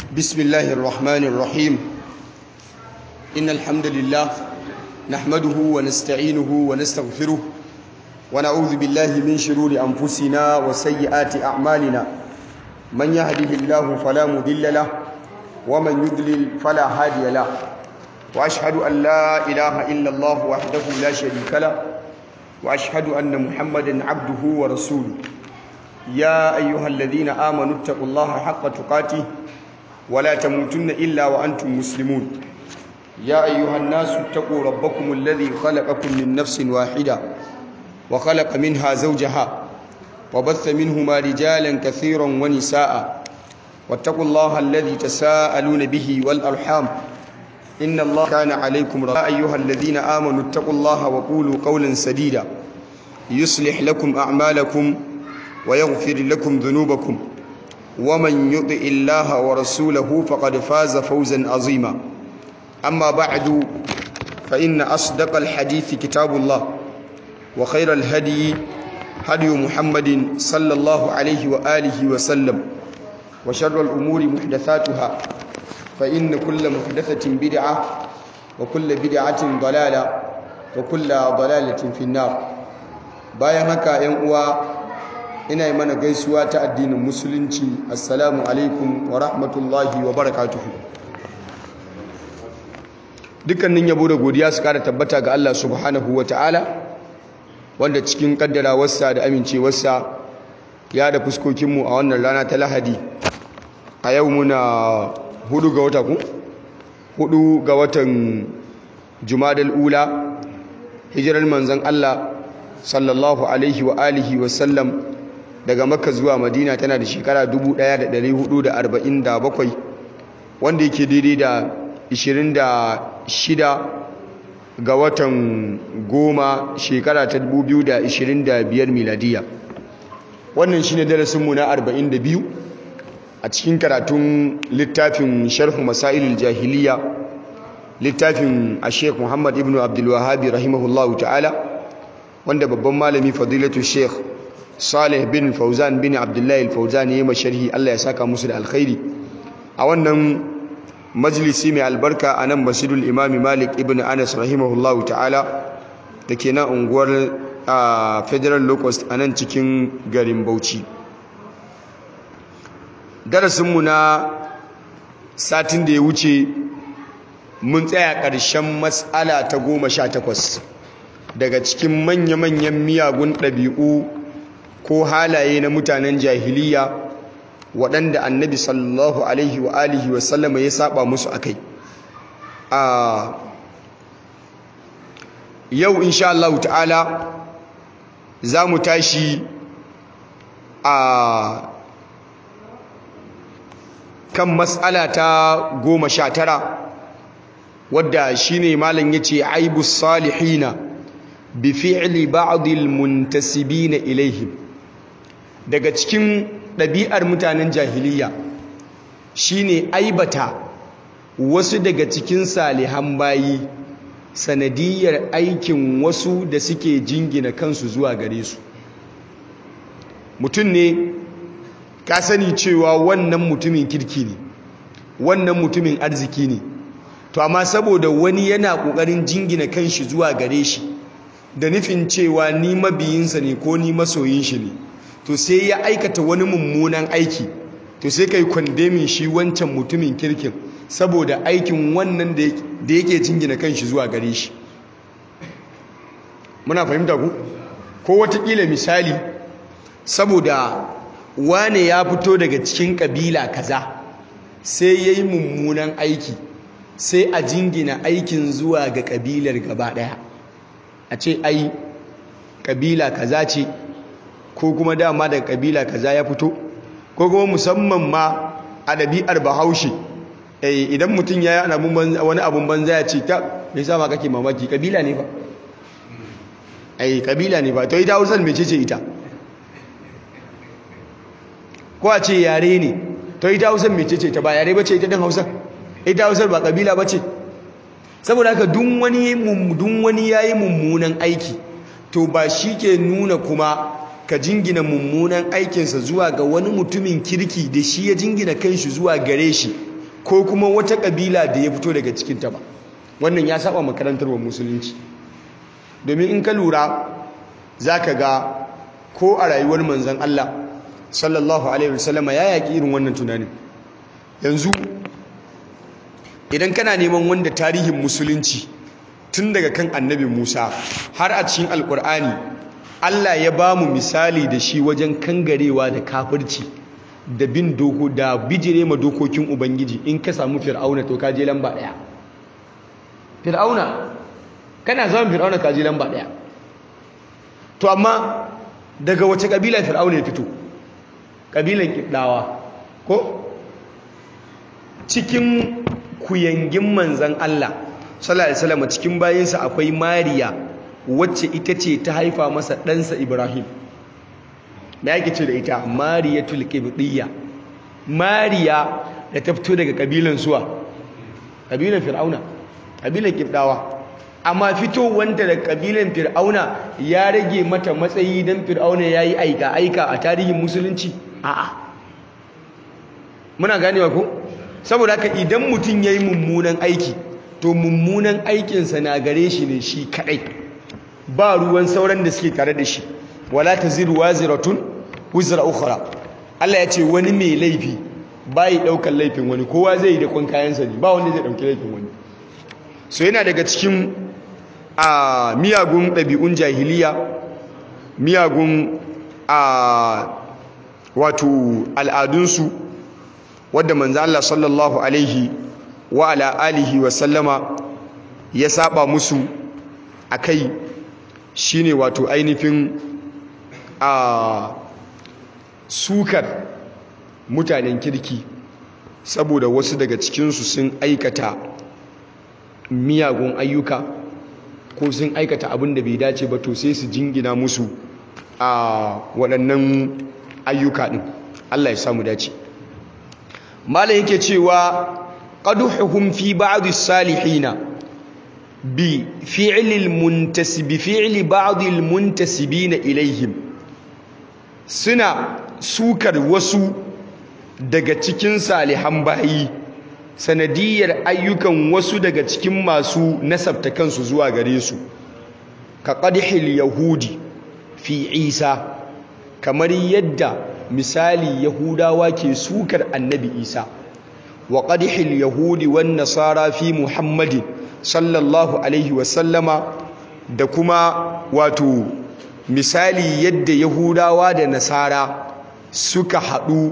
بسم الله الرحمن الرحيم إن الحمد لله نحمده ونستعينه ونستغفره ونعوذ بالله من شرور أنفسنا وسيئات أعمالنا من يهده الله فلا مضل له ومن يضلل فلا هادي له وأشهد أن لا إله إلا الله وحده لا شريك له وأشهد أن محمدا عبده ورسوله يا أيها الذين آمنوا اتقوا الله حق تقاته ولا تموتن إلا وأنتم مسلمون يا أيها الناس اتقوا ربكم الذي خلقكم من نفس واحدة وخلق منها زوجها وبث منهما رجالا كثيرا ونساء واتقوا الله الذي تساءلون به والأرحام إن الله كان عليكم رضا يا أيها الذين آمنوا اتقوا الله وقولوا قولا سديدا يصلح لكم أعمالكم ويغفر لكم ذنوبكم ومن يطع الله ورسوله فقد فاز فوزا عظيما أما بعد فإن أصدق الحديث كتاب الله وخير الهدي هدي محمد صلى الله عليه وآله وسلم وشر الأمور محدثاتها فإن كل محدثة بدعة وكل بدعة ضلالة وكل ضلالة في النار bayan haka ‘yan uwa ina yi mana gaisuwa ta addinin musulunci assalamu alaikum wa rahmatullahi wa barakatuhu dukkanin yabo da godiya su kara tabbata ga Allah subhanahu wa ta'ala wanda cikin kaddarawarsa da amincewarsa ya da fuskokinmu a wannan rana ta lahadi a yau muna hudu ga wata ku hudu ga watan jumadal ula hijirar manzan Allah sallallahu alaihi wa alihi wa sallam daga makka zuwa madina tana da shekara 1447 wanda yake daidai da 26 ga watan goma shekara ta 2025 miladiya wannan shine darasinmu na 42 a cikin karatun littafin sharhu masailul jahiliya littafin a sheikh muhammad ibn abdulwahabi rahimahullahu ta'ala wanda babban malami fadilatu sheikh salih bin fauzan bin abdullahi fauzan ya yi masharhi allah ya saka musu da alkhairi a wannan majalisi mai albarka a nan masjidul imami malik ibn anas rahimahullahu ta'ala da ke nan unguwar federal locust a nan cikin garin bauchi darasinmu na satin da ya wuce mun tsaya ƙarshen matsala ta goma sha takwas daga cikin manya-manyan miyagun ɗabi'u ko halaye na mutanen jahiliya waɗanda annabi sallallahu alaihi wa alihi wa sallama ya saba musu a kai a yau insha Allah ta'ala za mu tashi a kan matsala ta goma sha tara wadda shine malam yace aibus salihina bi fi'li ba'd al-muntasibina ilaihim daga cikin ɗabi'ar mutanen jahiliya shine aibata wasu daga cikin salihan bayi sanadiyar aikin wasu da suke jingina kansu zuwa gare su mutum ne ka sani cewa wannan mutumin kirki ne wannan mutumin arziki ne to amma saboda wani yana ƙoƙarin jingina kanshi zuwa gare shi da nufin cewa ni mabiyinsa ne ko ni masoyin shi ne to sai ya aikata wani mummunan aiki to sai kai kwandemin shi wancan mutumin kirkin saboda aikin wannan da yake jingina kanshi zuwa gare shi muna fahimta ku ko watakila misali saboda wane ya fito daga cikin kabila kaza sai ya yi mummunan aiki sai a jingina aikin zuwa ga kabilar gaba daya a ce ai kabila kaza ce ko kuma dama daga kabila kaza ya fito ko kuma musamman ma a ɗabi'ar bahaushe idan mutum ya yi wani abun banza ya ce ta mai sama kake mamaki kabila ne ba ai kabila ne ba to ita hausar mai ce ita ko a ce yare ne to ita hausar mai ce ta ba yare ba ce ita din hausar ita hausar ba kabila ba ce saboda haka dun wani ya yi mummunan aiki to ba shi ke nuna kuma ka jingina mummunan aikinsa zuwa ga wani mutumin kirki da shi ya jingina kanshi zuwa gare shi ko kuma wata kabila da ya fito daga cikinta ba wannan ya saba makarantar wa musulunci domin in ka lura za ka ga ko a rayuwar manzan Allah sallallahu alaihi wasallama ya yaƙi irin wannan tunanin yanzu idan kana neman wanda tarihin musulunci tun daga kan annabi Musa har a cikin alkur'ani Allah ya ba mu misali da shi wajen kangarewa da kafirci da bin doko da bijire ma dokokin ubangiji in ka samu fir'auna to ka je lamba daya fir'auna kana zama fir'auna ka je lamba daya to amma daga wace kabila fir'auna ya fito kabilan kibdawa ko cikin kuyangin manzan Allah sallallahu alaihi wasallam cikin bayinsa akwai Mariya wacce ita ce ta haifa masa ɗansa Ibrahim me yake ce da ita Mariyatul Qibtiyya Mariya da ta fito daga kabilan suwa kabilan Fir'auna kabilan Qibdawa amma fitowanta da kabilan Fir'auna ya rage mata matsayi dan Fir'auna yayi aika aika a tarihin musulunci a'a muna ganewa ko saboda haka idan mutum yayi mummunan aiki to mummunan aikinsa na gare shi ne shi kadai ba ruwan sauran da suke tare da shi wala taziru waziratun wizra ukhra Allah ya ce wani mai laifi bai daukar laifin wani kowa zai yi da kun kayansa ne ba wanda zai dauki laifin wani so yana daga cikin a miyagun ɗabi'un jahiliya miyagun a wato al'adunsu wadda manzo Allah sallallahu alaihi wa ala alihi wa sallama ya saba musu akai shine wato ainihin a sukar mutanen kirki saboda wasu daga cikinsu sun aikata miyagun ayyuka ko sun aikata abin da bai dace ba to sai su jingina musu a waɗannan ayyuka ɗin Allah ya samu dace malam yake cewa qaduhuhum fi ba'd as-salihina bi fi'li al-muntasib bi fi'li ba'd al-muntasibin ilayhim suna sukar wasu daga cikin salihan bayi sanadiyar ayyukan wasu daga cikin masu nasabta kansu zuwa gare su ka qadhil yahudi fi isa kamar yadda misali yahudawa ke sukar annabi isa wa qadhil yahudi wan nasara fi muhammadin sallallahu alaihi wasallama da kuma wato misali yadda yahudawa da nasara suka haɗu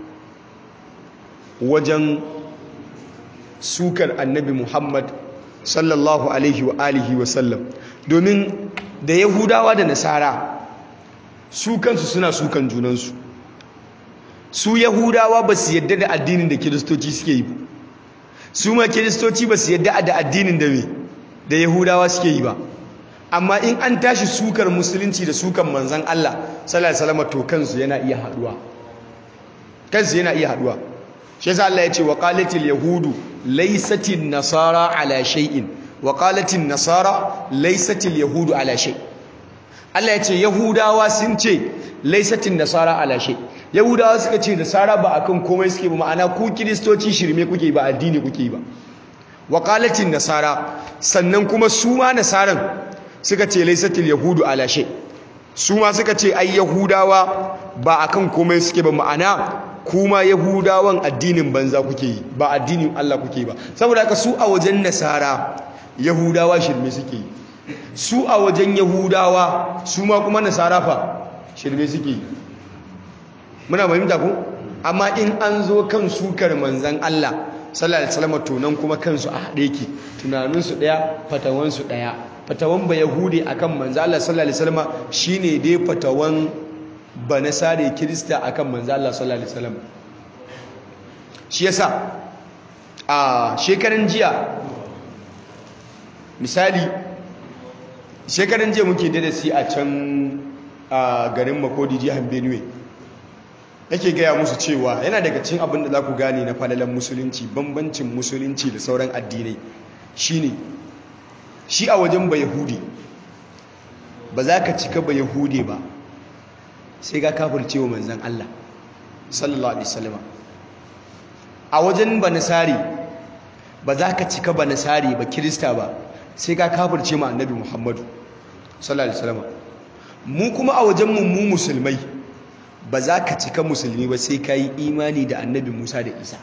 wajen sukar annabi muhammad sallallahu alaihi wa alihi wasallam domin da yahudawa da nasara su kansu suna sukan junansu su yahudawa ba su yadda da addinin da kiristoci suke yi su ma kiristoci ba su yadda da addinin da me da yahudawa suke yi ba amma in an tashi sukar musulunci da sukan manzan Allah sallallahu alaihi wasallam to kansu yana iya haduwa kansu yana iya haduwa shi yasa Allah ya ce wa qalatil yahudu laysatin nasara ala shay'in wa qalatin nasara laysatil yahudu ala shay Allah ya ce yahudawa sun ce laysatin nasara ala shay yahudawa suka ce nasara ba akan komai suke ba ma'ana ku kiristoci shirme kuke ba addini kuke ba wa qalatin nasara sannan kuma su ma nasaran suka ce laysatil yahudu ala shay su ma suka ce ai yahudawa ba akan komai suke ba ma'ana kuma yahudawan addinin banza kuke yi ba addinin Allah kuke ba saboda haka su a wajen nasara yahudawa shirme suke yi su a wajen yahudawa su ma kuma nasara fa shirme suke yi muna fahimta ko amma in an zo kan sukar manzan Allah sallallahu alaihi wasallam to nan kuma kansu a haɗe ki tunaninsu ɗaya fatawansu ɗaya fatawan ba yahudi akan manzan Allah sallallahu alaihi wasallam shine dai fatawan ba na sare kirista akan manzo Allah sallallahu alaihi wasallam shi yasa a shekaran jiya misali shekaran jiya muke da si a can a garin Makodi jihar Benue yake gaya musu cewa yana daga cikin abin da za ku gane na falalan musulunci bambancin musulunci da sauran addinai shine shi a wajen ba yahudi ba za ka cika ba yahudi ba sai ga kafirce wa manzan Allah sallallahu alaihi wasallam a wajen banasari ba za ka cika banasari ba kirista ba sai ka kafirce ma annabi muhammadu sallallahu alaihi wasallam mu kuma a wajen mu mu musulmai ba za ka cika musulmi ba sai ka yi imani da annabi musa da isa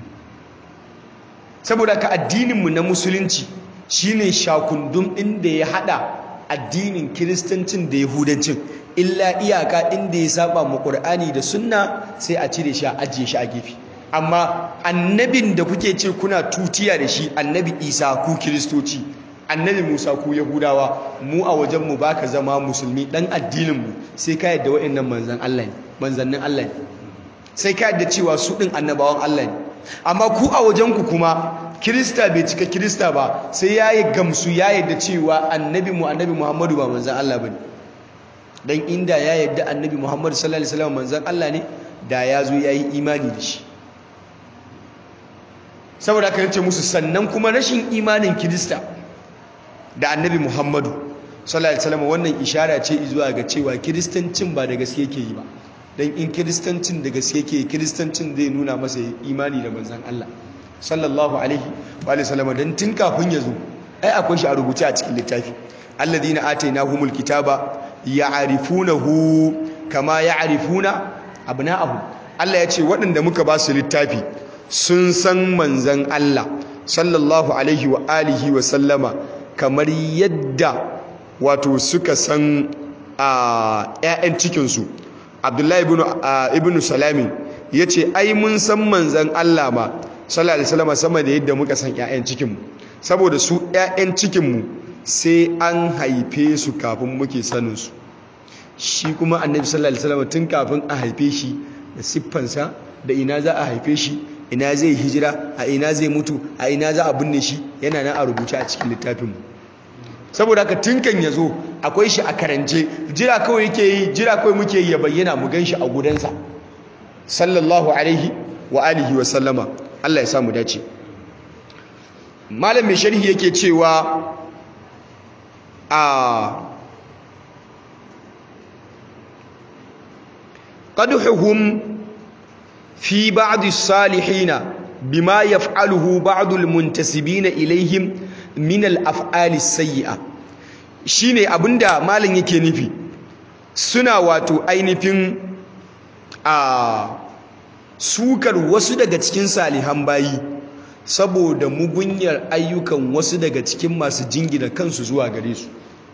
saboda ka addininmu na musulunci shine shakundum inda ya hada addinin kiristancin da yahudancin illa iyaka inda ya saba mu qur'ani da sunna sai a cire shi a ajiye shi a gefe amma annabin da kuke ce kuna tutiya da shi annabi isa ku kiristoci annabi musa ku yahudawa mu a wajenmu ba ka zama musulmi dan addininmu sai ka yadda wa'annan manzan allah ne manzannin allah ne sai ka yadda cewa su ɗin annabawan allah ne amma ku a wajenku kuma kirista bai cika kirista ba sai ya yi gamsu ya yadda cewa annabi mu annabi muhammadu ba manzan allah ba ne don inda ya yadda annabi muhammadu sallallahu alaihi wasallam manzan allah ne da ya zo ya yi imani da shi saboda aka yace musu sannan kuma rashin imanin kirista da annabi muhammadu sallallahu alaihi wasallam wannan ishara ce zuwa ga cewa kiristancin ba da gaske yake yi ba dan in kiristancin da gaske yake kiristancin zai nuna masa imani da manzon Allah sallallahu alaihi wa sallam dan tun kafin ya zo ai akwai shi a rubuce a cikin littafi alladhina atainahumul kitaba ya'rifunahu kama ya'rifuna abna'ahum Allah ya ce waɗanda muka ba su littafi sun san manzon Allah sallallahu alaihi wa alihi wa sallama kamar yadda wato suka san a ƴaƴan cikinsu abdullahi ibn salami ya ce ai mun san manzan allah ma sallallahu alaihi wasallam sama da yadda muka san ƴaƴan cikinmu saboda su ƴaƴan cikinmu sai an haife su kafin muke saninsu shi kuma annabi sallallahu alaihi wasallam tun kafin a haife shi da siffansa da ina za a haife shi ina zai hijira a ina zai mutu a ina za a binne shi yana nan a rubuce a cikin littafinmu saboda haka tunkan ya zo akwai shi a karance jira kawai yake yi jira kawai muke yi ya bayyana mu gan shi a gudansa sallallahu alaihi wa alihi wa sallama Allah ya samu dace malam mai sharhi yake cewa a qadhuhum fi ba'd as-salihin bima yaf'aluhu ba'd al-muntasibin ilayhim min al-af'ali as-sayyi'a shine abinda malam yake nufi suna wato ainihin a sukar wasu daga cikin salihan bayi saboda mugunyar ayyukan wasu daga cikin masu jingina kansu zuwa gare su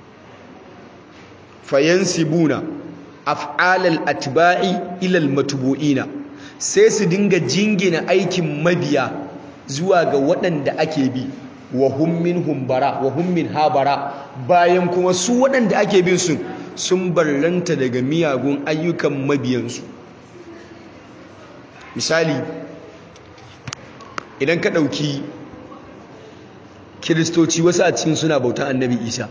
fayansibuna af'alal atba'i ila al-matbu'ina sai su dinga jingina aikin mabiya zuwa ga waɗanda ake bi wa hum minhum bara wa hum min habara bayan kuma su waɗanda ake bin su sun barranta daga miyagun ayyukan mabiyansu misali idan ka ɗauki kiristoci wasu a cikin suna bautan annabi isa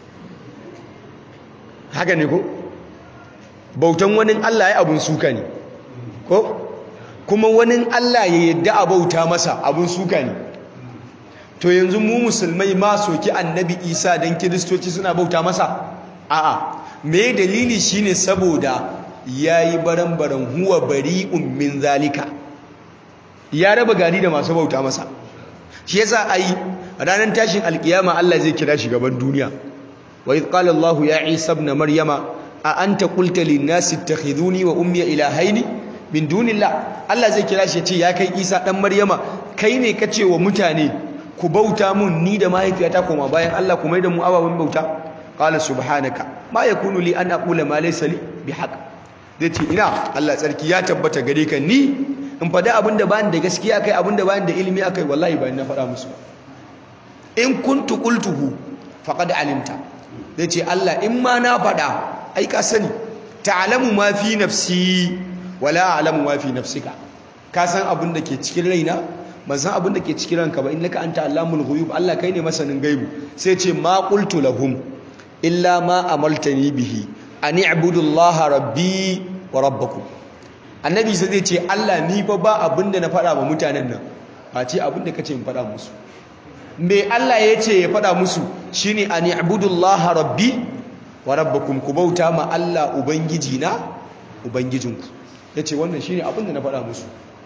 haka ne ko bautan wani allah ya abun suka ne ko kuma wani allah ya yadda a bauta masa abun suka ne to yanzu mu musulmai ma soki annabi isa don kiristoci suna bauta masa a'a me dalili shine saboda yayi baran-baran huwa bari'un min zalika ya raba gari da masu bauta masa shi yasa ai ranar tashin alkiyama Allah zai kira shi gaban duniya wa idh qala Allah ya Isa ibn Maryama a anta qulta lin nasi ittakhiduni wa ummi ilahaini min dunillah Allah zai kira shi ya ce ya kai Isa dan Maryama kai ne kace wa mutane ku bauta mun ni da mahaifiyata koma bayan Allah kuma da mu ababen bauta qala subhanaka ma yakunu li an aqula ma laysa li bihaq dace ina Allah tsarki ya tabbata gare ka ni in faɗi abinda bani da gaskiya kai abinda bani da ilimi akai wallahi ba na faɗa musu in kuntu qultuhu faqad alimta dace Allah in ma na faɗa ai ka sani ta'lamu ma fi nafsi wala a'lamu ma fi nafsika ka san abin da ke cikin raina ban san abin da ke cikin ranka ba innaka anta allamul ghuyub Allah kai ne masanin gaibu sai ce ma qultu lahum illa ma amaltani bihi an i'budu Allah rabbi wa rabbakum annabi sai zai ce Allah ni fa ba abin da na faɗa wa mutanen nan ba ce abin da kace in faɗa musu me Allah ya ce ya faɗa musu shine an i'budu Allah rabbi wa rabbakum ku bauta ma Allah ubangiji na ubangijinku yace wannan shine abin da na faɗa musu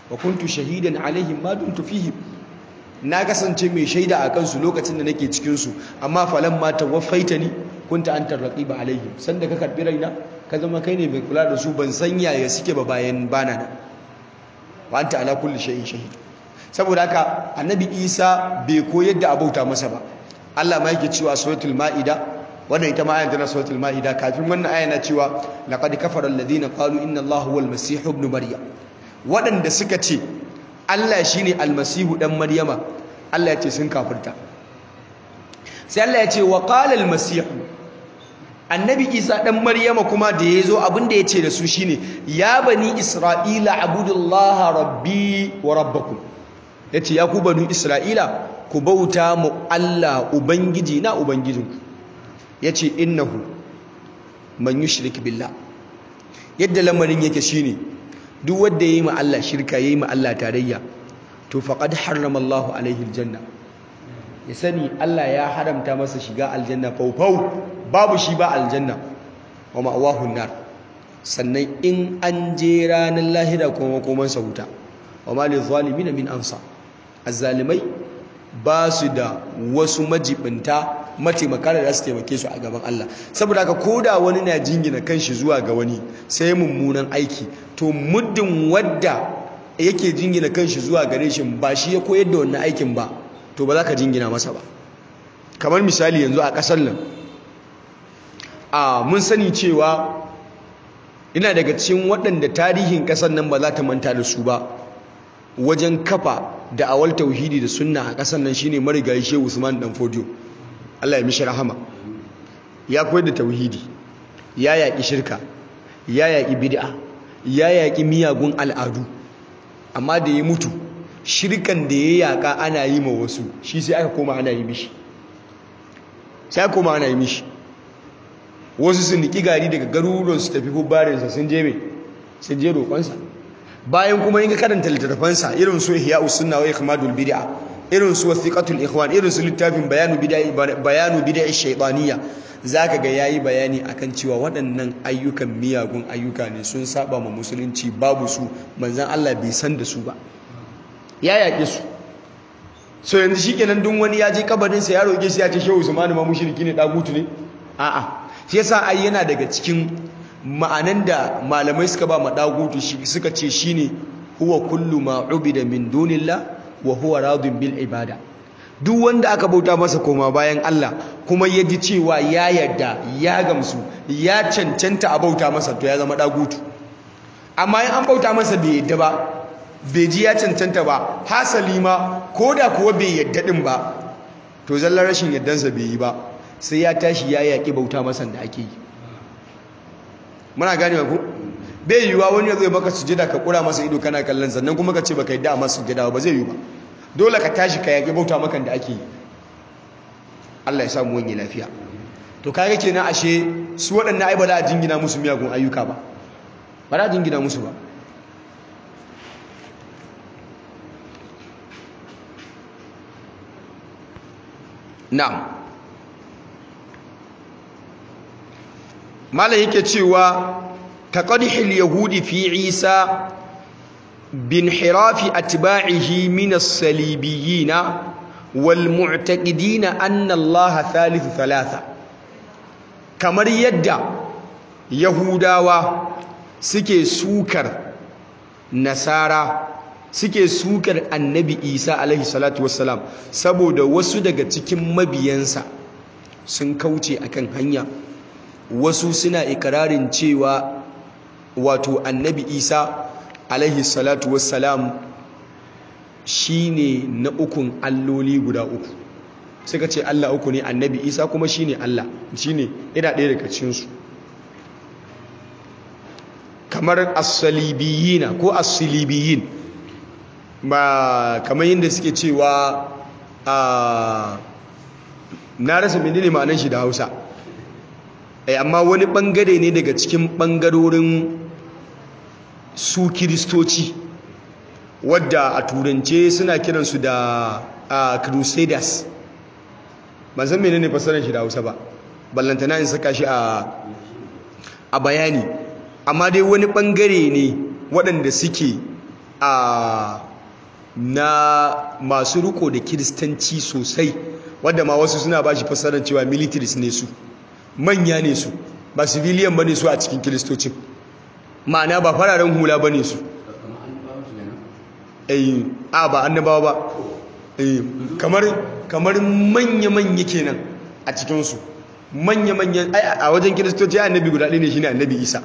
wa kuntu shahidan alaihim ma dumtu fihim na kasance mai shaida a kansu lokacin da nake cikin su amma falan ma tawaffaitani kunta antar raqiba alaihim sanda ka karbi raina ka zama kai ne mai kula da su ban san yaya suke ba bayan bana nan wa anta ala kulli shay'in shahid saboda haka annabi Isa bai koyar da abauta masa ba Allah ma yake cewa suratul maida wannan ita ma ayan tana suratul maida kafin wannan aya na cewa laqad kafara alladhina qalu inna allaha huwal masih ibn maryam wadanda suka ce Allah shine almasihu dan maryama Allah ya ce sun kafirta sai Allah ya ce wa qala almasih annabi isa dan maryama kuma da yazo abin da yace da su shine ya bani isra'ila abudullaha rabbi wa rabbakum yace ya ku bani isra'ila ku bauta mu Allah ubangiji na ubangijinku yace innahu man yushrik billah yadda lamarin yake shine duk wanda yayi ma Allah shirka yayi ma Allah tarayya to faqad harrama Allahu alaihi aljanna ya sani Allah ya haramta masa shiga aljanna faufau babu shi ba aljanna wa ma'awahu nar sannan in an je ranar lahira kuma koman sa wuta wa ma lil zalimin min ansa azzalimai ba su da wasu majibinta mataimaka da su taimake su a gaban Allah saboda haka koda wani na jingina kanshi zuwa ga wani sai mummunan aiki to muddin wadda yake jingina kanshi zuwa gare shi ba shi ya koyar da wannan aikin ba to ba za ka jingina masa ba kamar misali yanzu a ƙasar nan a mun sani cewa ina daga cikin waɗanda tarihin ƙasar nan ba za ta manta da su ba wajen kafa da awal tauhidi da sunna a ƙasar nan shine marigayi shehu usman dan fodiyo Allah ya mishi rahama ya koyar da tauhidi ya yaƙi shirka ya yaƙi bid'a ya yaƙi miyagun al'adu amma da ya mutu shirkan da ya yaƙa ana yi ma wasu shi sai aka koma ana yi mishi sai aka koma ana yi mishi wasu sun niki gari daga garuruwan su tafi hubbarinsa sun je mai sun je roƙonsa bayan kuma yin karanta littattafansa irin su ihya usunna wa ikmadul bid'a irin su wasiqatul ikhwan irin su littafin bayanu bid'a bayanu bid'a shaytaniyya zaka ga yayi bayani akan cewa waɗannan ayyukan miyagun ayyuka ne sun saba ma musulunci babu su manzon Allah bai san da su ba ya yaƙe su so yanzu shikenan duk wani ya je kabarinsa ya roƙe shi ya ce shehu usmanu ma mushriki ne dagutu ne a'a shi yasa ai yana daga cikin ma'anan da malamai suka ba madagutu shi suka ce shine huwa kullu ma ubida min dunillah wa huwa radin bil ibada duk wanda aka bauta masa koma bayan Allah kuma ya ji cewa ya yarda ya gamsu ya cancanta a bauta masa to ya zama dagutu amma in an bauta masa bai yadda ba bai ji ya cancanta ba hasali ma ko da kuwa bai yadda din ba to zallar rashin yaddansa bai yi ba sai ya tashi ya yaƙi bauta masa da ake yi muna gane ku bai yiwuwa wani ya zai maka sujada ka kura masa ido kana kallon sannan kuma ka ce baka yadda a masa sujada ba zai yi ba dole ka tashi ka yaƙi bauta maka da ake yi Allah ya samu wani lafiya to kaga kenan ashe su waɗannan ai ba za a jingina musu miyagun ayyuka ba ba za a jingina musu ba na'am malam yake cewa taqadhil yahudi fi isa bin hirafi atba'ihi min as-salibiyyin wal mu'taqidin anna allaha thalithu thalatha kamar yadda yahudawa suke sukar nasara suke sukar annabi isa alaihi salatu wassalam saboda wasu daga cikin mabiyansa sun kauce akan hanya wasu suna ikirarin cewa wato annabi isa alaihi salatu wassalam shine na ukun alloli guda uku suka ce allah uku ne annabi isa kuma shine allah shine ina ɗaya daga cikinsu kamar asalibiyina ko asilibiyin ba kamar yadda suke cewa a na rasa menene ma'anar shi da hausa amma wani bangare ne daga cikin bangarorin su kiristoci wadda a turance suna kiransu da crusaders ban san menene fasarar shi da hausa ba ballantana in saka shi a bayani amma dai wani bangare ne waɗanda suke a na masu riko da kiristanci sosai wadda ma wasu suna ba shi fasarar cewa militaries ne su manya ne su ba civilian ba ne su a cikin kiristocin ma'ana ba fararen hula ba ne su a ba annabawa ba kamar kamar manya-manya kenan a cikinsu manya-manya a wajen kiristoci annabi guda ɗaya ne shine annabi isa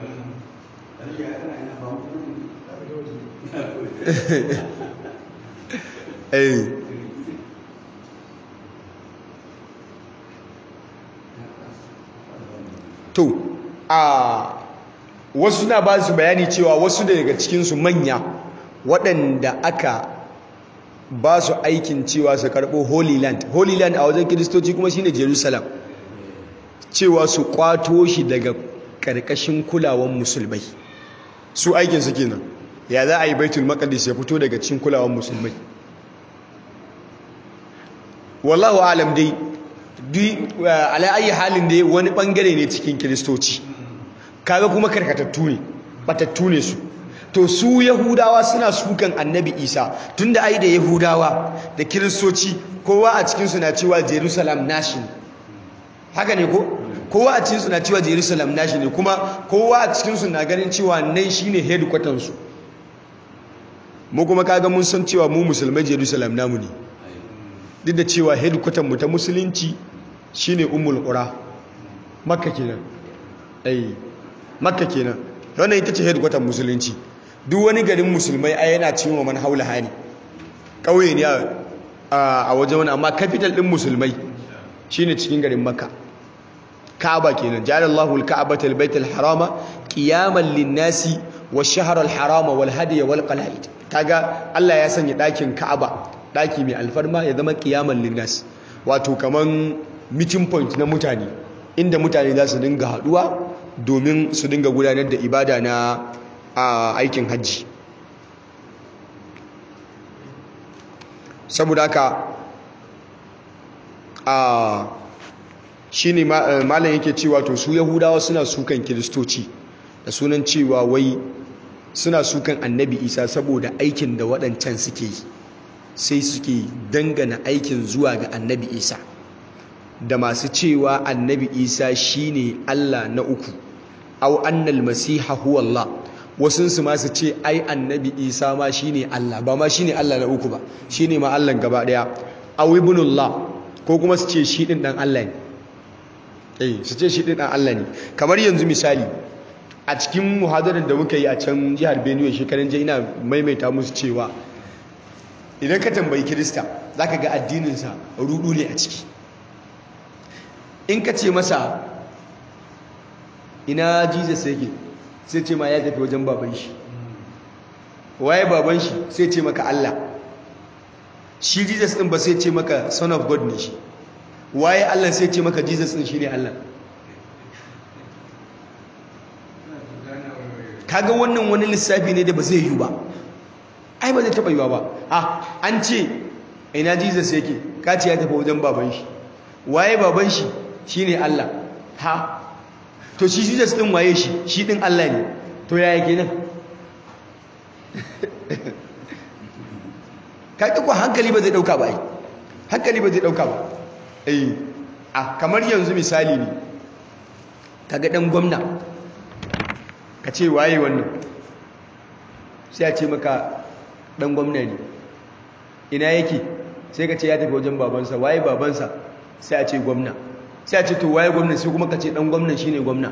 to a wasu na ba su bayani cewa wasu daga cikinsu manya waɗanda aka ba su aikin cewa su karɓo holy land holy land a wajen kiristoci kuma shine jerusalem cewa su kwato shi daga ƙarƙashin kulawan musulmai su aikinsu kenan ya za a yi baitul maqdis ya fito daga cikin kulawan musulmai wallahu alam dai ala ayi halin dai wani bangare ne cikin kiristoci kaga kuma karkatattu ne batattu ne su to su yahudawa suna sukan annabi isa tunda ai da yahudawa da kiristoci kowa a cikinsu na cewa jerusalem nashi haka ne ko kowa a cikinsu na cewa jerusalem nashi ne kuma kowa a cikinsu na ganin cewa nan shine headquarters su mu kuma kaga mun san cewa mu musulmai jerusalem namu ne duk da cewa headquarters mu ta musulunci shine ummul qura makka kenan ai makka kenan wannan ita ce headquarters musulunci duk wani garin musulmai ai yana cewa man haula hani kauye ne a wajen wani amma capital din musulmai shine cikin garin makka Ka'aba kenan jalallahu al-ka'bata al-bayt al-harama qiyaman lin-nasi wash-shahra al-harama wal-hadiya wal-qala'id kaga Allah ya sanya dakin Ka'aba daki mai alfarma ya zama qiyaman lin-nas wato kaman meeting point na mutane inda mutane za su dinga haduwa domin su dinga gudanar da ibada na aikin hajji saboda haka a shi ne malam yake cewa to su yahudawa suna sukan kiristoci da sunan cewa wai suna sukan annabi isa saboda aikin da waɗancan suke yi sai suke dangana aikin zuwa ga annabi isa da masu cewa annabi isa shine allah na uku au annal masiha huwa allah wasunsu ma su ce ai annabi isa ma shine allah ba ma shine allah na uku ba shine ma allah gaba daya au ibnullah ko kuma su ce shi din dan allah ne eh su ce shi din dan allah ne kamar yanzu misali a cikin muhadarar da muka yi a can jihar benue shekaran jiya ina maimaita musu cewa idan ka tambayi kirista zaka ga addininsa rudu ne a ciki in ka ce masa ina jesus yake sai ce ma ya tafi wajen baban shi waye baban shi sai ce maka Allah shi jesus din ba sai ce maka son of god ne shi waye Allah sai ce maka jesus din shine Allah kaga wannan wani lissafi ne da ba zai yi ba ai ba zai taba yiwa ba ah an ce ina jesus yake ka ce ya tafi wajen baban shi waye baban shi shine Allah ha to shi Jesus din waye shi shi din Allah ne to yaya kenan kai ko hankali ba zai dauka ba ai hankali ba zai dauka ba eh a kamar yanzu misali ne kaga dan gwamna ka ce waye wannan sai a ce maka dan gwamna ne ina yake sai ka ce ya tafi wajen babansa waye babansa sai a ce gwamna sai a ce to waye gwamna sai kuma ka ce dan gwamnan shine gwamna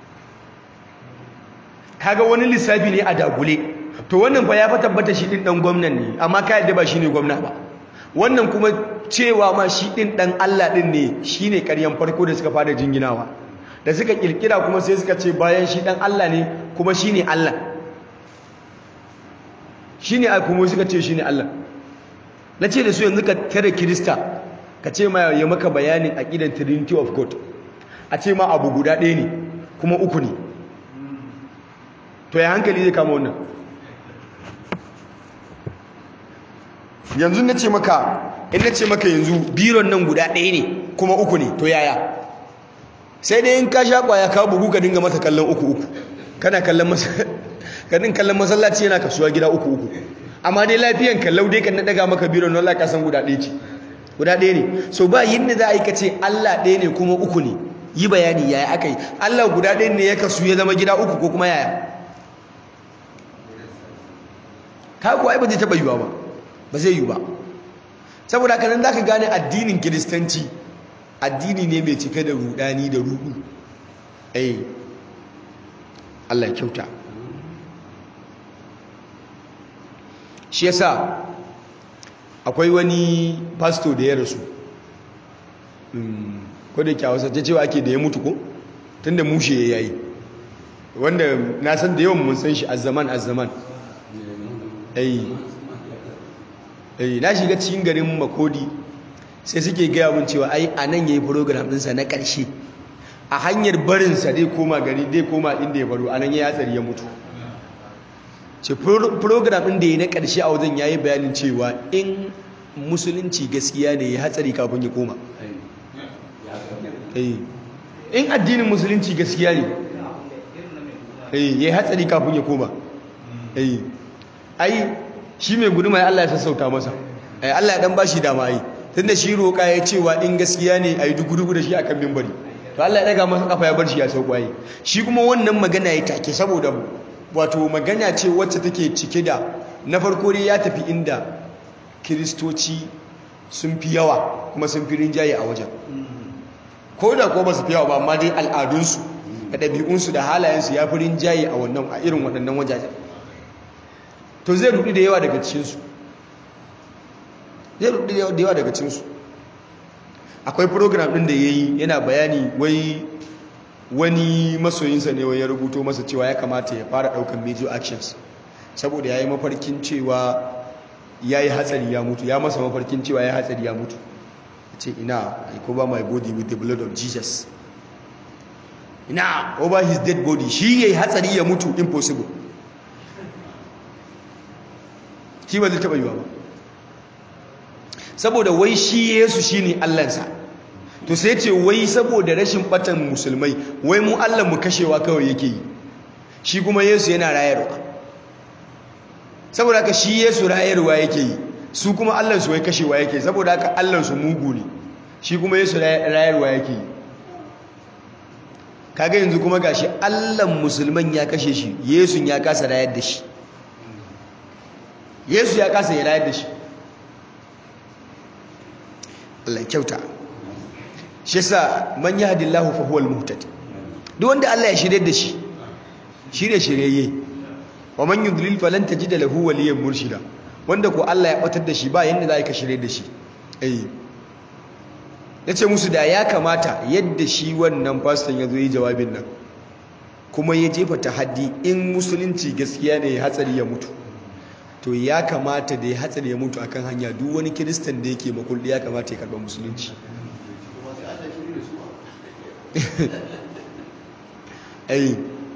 kaga wani lissafi ne a dagule to wannan fa ya fa tabbata shi din dan gwamnan ne amma ka yadda ba shine gwamna ba wannan kuma cewa ma shi din dan Allah din ne shine ƙaryan farko da suka fara jinginawa da suka kirkira kuma sai suka ce bayan shi dan Allah ne kuma shine Allah shine ai kuma suka ce shine Allah nace da su yanzu ka tare kirista ka ce ma ya maka bayanin aqidan trinity of god a ce ma abu guda ɗaya ne kuma uku ne to ya hankali zai kama wannan yanzu na ce maka in na ce maka yanzu biron nan guda ɗaya ne kuma uku ne to yaya sai dai in ka sha ƙwaya ka bugu ka dinga masa kallon uku uku kana kallon masa ganin kallon masallaci yana kasuwa gida uku uku amma dai lafiyan kallau dai kan na daga maka biro na Allah ka san guda ɗaya ce guda ɗaya ne so ba yadda za a yi ka ce Allah ɗaya ne kuma uku ne yi bayani yaya aka yi Allah guda ɗaya ne ya kasu ya zama gida uku ko kuma yaya ka kuwa ai ba zai taɓa yiwa ba ba zai yi ba saboda haka nan za ka gane addinin kiristanci addini ne mai cike da rudani da rudu ai Allah ya kyauta shi yasa akwai wani pastor da ya rasu ko da kyawasa ta cewa ake da ya mutu ko tunda mushe ya yayi wanda na san da yawan mun san shi azzaman azzaman ai ai na shiga cikin garin makodi sai suke gaya mun cewa ai a nan yayi program ɗinsa na ƙarshe a hanyar barinsa dai koma gari dai koma inda ya baro a nan ya hatsari ya mutu ce program ɗin da ya na ƙarshe a wajen ya yi bayanin cewa in musulunci gaskiya ne ya hatsari kafin ya koma in addinin musulunci gaskiya ne ya yi hatsari kafin ya koma ai shi mai guduma ya Allah ya sassauta masa Allah ya dan ba shi dama yi tun da shi roƙa ya cewa in gaskiya ne a yi dugu-dugu da shi a kan mimbari to Allah ya daga masa kafa ya bar shi ya sauƙwaye shi kuma wannan magana ya take saboda wato magana ce wacce take cike da na farko dai ya tafi inda kiristoci sun fi yawa kuma sun fi rinjaye a wajen ko da ko ba su fi yawa ba amma dai al'adunsu da ɗabi'unsu da halayensu ya fi rinjaye a wannan a irin waɗannan wajajen to zai rudu da yawa daga cikinsu zai rudu da yawa daga cikinsu akwai program ɗin da ya yi yana bayani wai wani masoyinsa ne ya rubuto masa cewa ya kamata ya fara daukan major actions saboda ya yi mafarkin cewa ya yi hatsari ya mutu ya masa mafarkin cewa ya hatsari ya mutu ce ina I cover my body with the blood of Jesus ina over his dead body shi ya yi hatsari ya mutu impossible shi ba zai taɓa yiwa ba saboda wai shi yesu shi ne allansa to sai ce wai saboda rashin batan musulmai wai mu Allah mu kashewa kawai yake yi shi kuma Yesu yana rayarwa saboda haka shi Yesu rayarwa yake yi su kuma Allah su wai kashewa yake saboda haka Allah su mugu ne shi kuma Yesu rayarwa yake yi kaga yanzu kuma gashi Allah musulman ya kashe shi Yesu ya kasa rayar da shi Yesu ya kasa ya rayar da shi Allah kyauta shi yasa man yahdillahu fa huwal muhtad duk wanda Allah ya shirye da shi shirye shiryayye wa man yudlil falan tajida lahu waliyyan murshida wanda ko Allah ya batar da shi ba yanda za ka shirye da shi eh yace musu da ya kamata yadda shi wannan pastor ya zo yi jawabin nan kuma ya jefa tahaddi in musulunci gaskiya ne ya hatsari ya mutu to ya kamata da ya hatsari ya mutu akan hanya duk wani kiristan da yake makulli ya kamata ya karba musulunci ai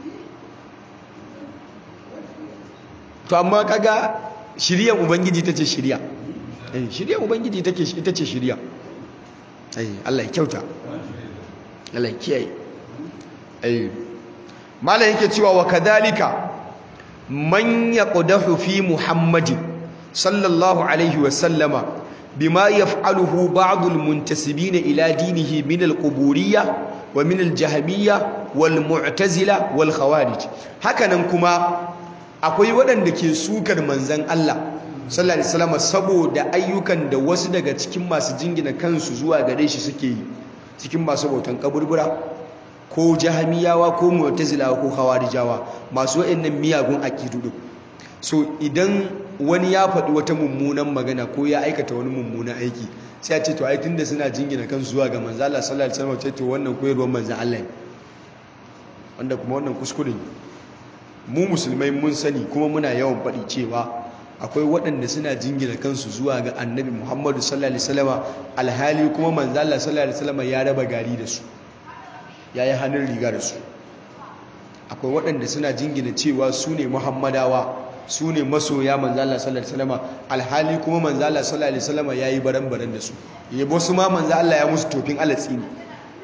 to amma kaga shiryan ubangiji tace shirya eh shiryan ubangiji take ita ce shirya ai Allah ya kyauta Allah ya kiyaye ai malai yake cewa wa kadalika man yaqdahu fi muhammadin sallallahu alaihi wa sallama bima yaf'aluhu ba'd al-muntasibina ila dinihi min al-quburiyya wa min al-jahmiyya wal mu'tazila wal khawarij hakanan kuma akwai waɗanda ke sukar manzon Allah sallallahu alaihi wasallam saboda ayyukan da wasu daga cikin masu jingina kansu zuwa gare shi suke yi cikin masu bautan kaburbura ko jahmiyawa ko mu'tazilawa ko khawarijawa masu waɗannan miyagun aqidu din so idan wani ya faɗi wata mummunan magana ko ya aikata wani mummunan aiki sai a ce to ai tunda suna jingina kansu zuwa ga manzo Allah sallallahu alaihi wasallam ce to wannan koyarwar manzo Allah ne wanda kuma wannan kuskure mu musulmai mun sani kuma muna yawan faɗi cewa akwai waɗanda suna jingina kansu zuwa ga annabi Muhammadu sallallahu alaihi wasallam alhali kuma manzo Allah sallallahu alaihi wasallam ya raba gari da su yayi hannun riga da su akwai waɗanda suna jingina cewa su ne muhammadawa su ne masoya manzala sallallahu alaihi wasallam alhali kuma manzala sallallahu alaihi wasallam yayi baran-baran da su yabo su ma manzo Allah ya musu tofin alatsi ne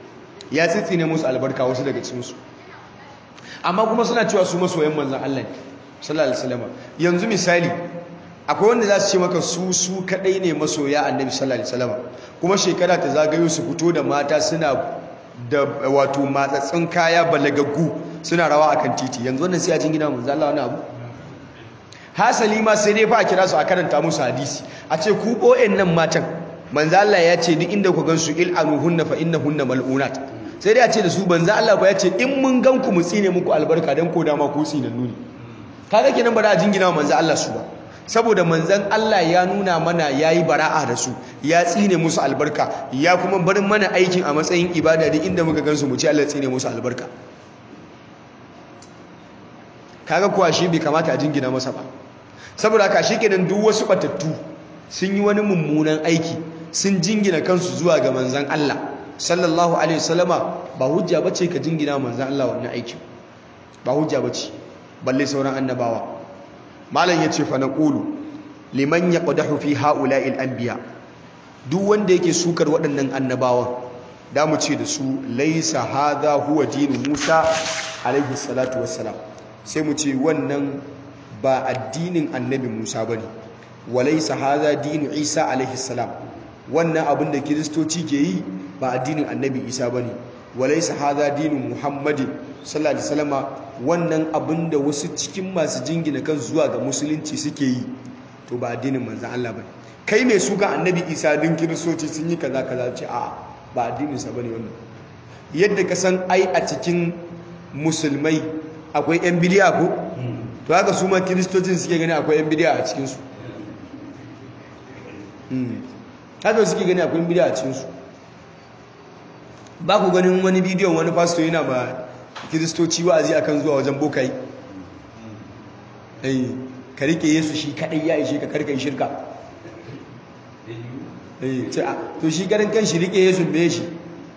ya tsitsi ne musu albarka wasu daga cikin su amma kuma suna cewa su masoyan manzon Allah ne sallallahu alaihi wasallam yanzu misali akwai wanda za su ce maka su su kadai ne masoya annabi sallallahu alaihi wasallam kuma shekara ta zagayo su fito da mata suna da wato matsatsin kaya balagaggu suna rawa akan titi yanzu wannan sai a jingina manzo Allah wani abu hasali ma sai dai fa a kira su a karanta musu hadisi a ce ku bo'en nan matan manzo Allah ya ce duk inda ku gansu il'anuhunna fa innahunna mal'unat sai dai a ce da su banza Allah ba ya ce in mun gan ku mu tsine muku albarka dan ko dama ku tsinannu ne kaga kenan ba da jingina manzo Allah su ba saboda manzan Allah ya nuna mana yayi bara'a da su ya tsine musu albarka ya kuma bar mana aikin a matsayin ibada duk inda muka gansu mu ce Allah tsine musu albarka kaga kuwa shi bai kamata a jingina masa ba saboda haka shikenan duk wasu batattu sun yi wani mummunan aiki sun jingina kansu zuwa ga manzan Allah sallallahu alaihi wasallama ba hujja bace ka jingina manzan Allah wannan aiki ba hujja bace balle sauran annabawa malam yace fa naqulu liman yaqdahu fi haula'il anbiya duk wanda yake sukar waɗannan annabawan da mu ce da su laisa hadha huwa dinu Musa alaihi salatu wassalam sai mu ce wannan ba addinin annabi Musa bane walaisa hadha dinu Isa alaihi salam wannan abin da kiristoci ke yi ba addinin annabi Isa bane walaisa hadha dinu Muhammadin sallallahu alaihi wasallama wannan abin da wasu cikin masu jingina kan zuwa ga musulunci suke yi to ba addinin manzon Allah bane kai mai suka annabi Isa din kiristoci sun yi kaza kaza ce a ba addinin sa bane wannan yadda ka san ai a cikin musulmai akwai yan bidiya ko to haka su ma kiristocin suke gani akwai yan bidiya a cikin su haka suke gani akwai bidiya a cikin su ba ku ganin wani bidiyon wani pastor yana ba kiristoci wa'azi akan zuwa wajen bokai eh ka rike yesu shi kadai ya ishe ka karka yi shirka eh ce a to shi garin kan shi rike yesu me shi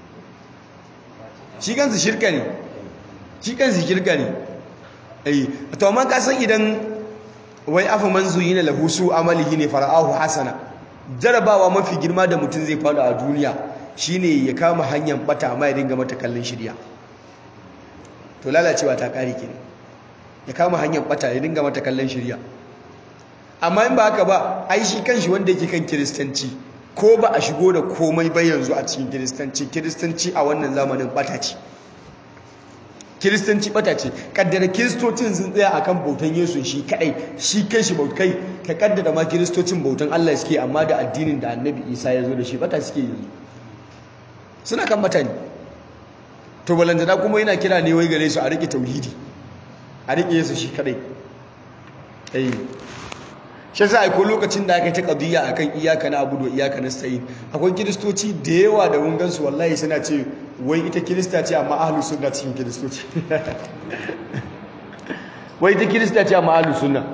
shi kansu shirka ne shi kansu shirka ne eh to amma ka san idan wai afa man zuyina lahu su amalihi ne fara'ahu hasana jarabawa mafi girma da mutum zai fada a duniya shine ya kama hanyar bata amma ya dinga mata kallon shirya to lalacewa ta kare kenan ya kama hanyar bata ya dinga mata kallon shirya amma in ba haka ba ai shi kanshi wanda yake kan kiristanci ko ba a shigo da komai ba yanzu a cikin kiristanci kiristanci a wannan zamanin bata ce kiristanci bata ce kaddara kiristocin sun tsaya akan bautan yesu shi kadai shi kai shi bautai ka kaddara ma kiristocin bautan Allah suke amma da addinin da annabi isa ya zo da shi bata suke yanzu suna kan mutane to balantana kuma yana kira ne wai gare su a riƙe tauhidi a riƙe yesu shi kadai ai shi sa aiko lokacin da aka yi ta ƙadiyya a kan iyaka na abu da iyaka na sayi akwai kiristoci da yawa da wungansu wallahi suna ce wai ita kirista ce amma ahalus sunna cikin kiristoci wai ita kirista ce amma ahalus sunna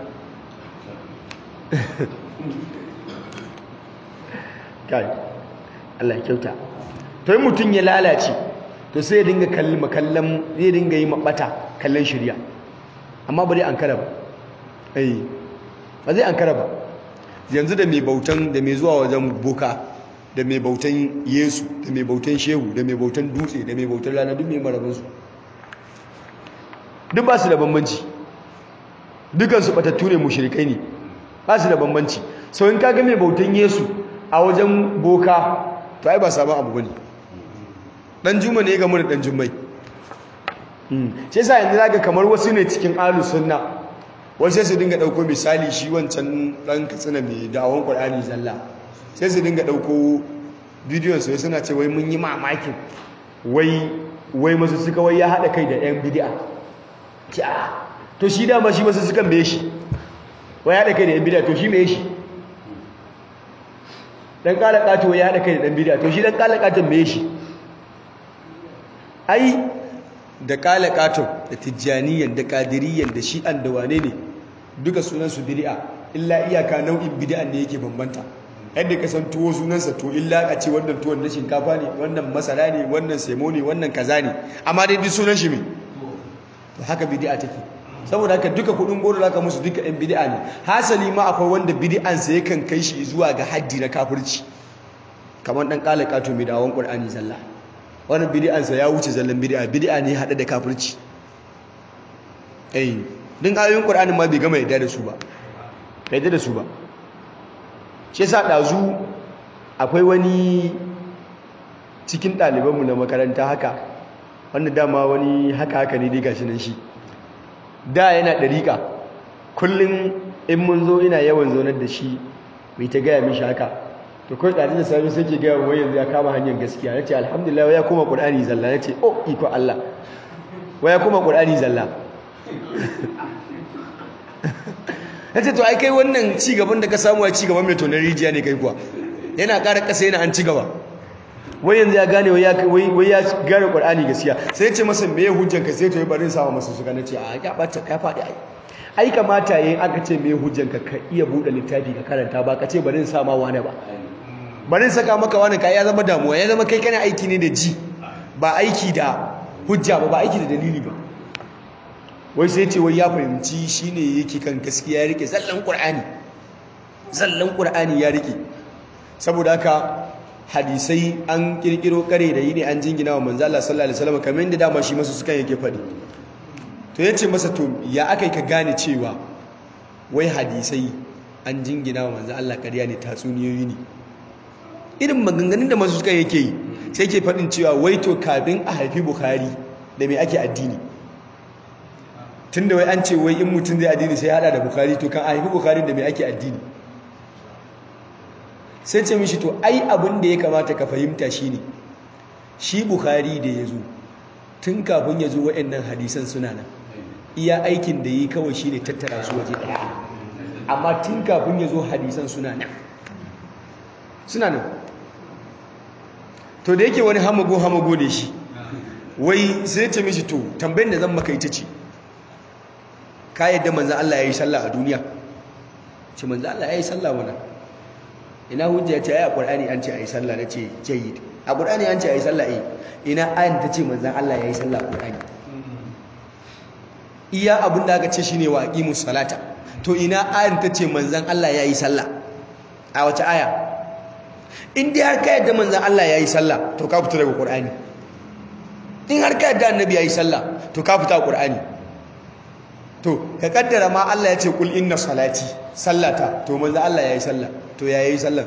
kai Allah ya kyauta to yi mutum ya lalace to sai ya dinga kallon kallon zai dinga yi mabata kallon shirya amma ba zai an kara ba ai ba zai an kara ba yanzu da mai bautan da mai zuwa wajen boka da mai bautan yesu da mai bautan shehu da mai bautan dutse da mai bautan rana duk mai marabinsu duk ba su da bambanci dukansu batattu ne mushrikai ne ba su da bambanci sau in kaga mai bautan yesu a wajen boka to ai ba sabon abu bane dan juma ne ga mu da dan jummai shi yasa yanzu zaka kamar wasu ne cikin ahlus sunna wasu sai su dinga dauko misali shi wancan dan katsina mai da'awan qur'ani zalla sai su dinga dauko bidiyon su suna ce wai mun yi mamakin wai wai masu suka wai ya hada kai da yan bid'a ki a to shi dama shi masu sukan me shi wai ya hada kai da yan bid'a to shi me shi dan kala kato ya hada kai da dan bid'a to shi dan kala katon me shi ai da kala katon da tijjaniyan da kadiriyan da shi'an da wane ne duka sunansu bid'a illa iyaka nau'in bid'an ne yake bambanta yadda ka san tuwo sunansa to illa a ce wannan tuwon na shinkafa ne wannan masara ne wannan semo ne wannan kaza ne amma dai duk sunan shi me to haka bid'a take saboda haka duka kudin goro zaka musu duka ɗan bid'a ne hasali ma akwai wanda bid'ansa yakan kai shi zuwa ga haddi na kafirci kamar dan kala kato mai dawon qur'ani zalla wannan bid'ansa ya wuce zallan bid'a bid'a ne hade da kafirci eh din ayoyin qur'anin ma bai gama yadda da su ba bai yadda da su ba shi yasa dazu akwai wani cikin ɗalibanmu na makaranta haka wanda dama wani haka haka ne dai gashi nan shi da yana ɗariƙa kullum in mun zo ina yawan zaunar da shi mai ta gaya mishi haka to kawai ɗari da sami sai ke gaya wai yanzu ya kama hanyar gaskiya na ce alhamdulillah wai ya koma ƙur'ani zalla na ce oh iko Allah wai ya koma ƙur'ani zalla na ce to ai kai wannan cigaban da ka samu a cigaban mai tonar rijiya ne kai kuwa yana ƙara ƙasa yana an cigaba wai yanzu ya gane wai ya gane ƙwar'ani gaskiya sai ya ce masa me ya hujjanka sai to yi barin sama masu suka na ce a ya ɓata ya faɗi ai ai kamata yayin aka ce me hujjanka ka iya buɗe littafi ka karanta ba ka ce barin sama wani ba barin saka maka wani ka ya zama damuwa ya zama kai kana aiki ne da ji ba aiki da hujja ba ba aiki da dalili ba wai sai ce wai ya fahimci shine yake kan gaskiya ya rike zallan ƙur'ani zallan ƙur'ani ya rike saboda haka hadisai an kirkiro kare da yi ne an jingina wa manzo Allah sallallahu alaihi wasallam kamar yadda dama shi masu sukan yake faɗi to yace masa to ya akai ka gane cewa wai hadisai an jingina wa manzo Allah ƙarya ne tatsuniyoyi ne irin maganganun da masu sukan yake yi sai ke faɗin cewa wai to kafin a haifi Bukhari da me ake addini tunda wai an ce wai in mutum zai addini sai ya hada da Bukhari to kan a haifi Bukhari da me ake addini sai ce mishi to ai abin da ya kamata ka fahimta shine shi bukhari da ya zo tun kafin ya zo waɗannan hadisan suna nan iya aikin da yi kawai shine tattara su waje ɗaya amma tun kafin ya zo hadisan suna nan suna nan to da yake wani hamago hamago da shi wai sai ce mishi to tambayin da zan maka ita ce ka yadda manzan Allah ya yi sallah a duniya ce manzan Allah ya yi sallah wannan ina hujja ya ce ai a qur'ani an ce ayi sallah nace jayyid a qur'ani an ce ayi sallah eh ina ayan ta ce manzon Allah yayi sallah qur'ani iya abin da aka ce shine wa aqimus salata to ina ayan ta ce manzon Allah yayi sallah a wace aya in dai har ka yadda manzon Allah yayi sallah to ka fita daga qur'ani in har ka yadda annabi yayi sallah to ka fita qur'ani to ka kaddara ma Allah ya ce kul inna salati sallata to manzon Allah yayi sallah to ya yi sallar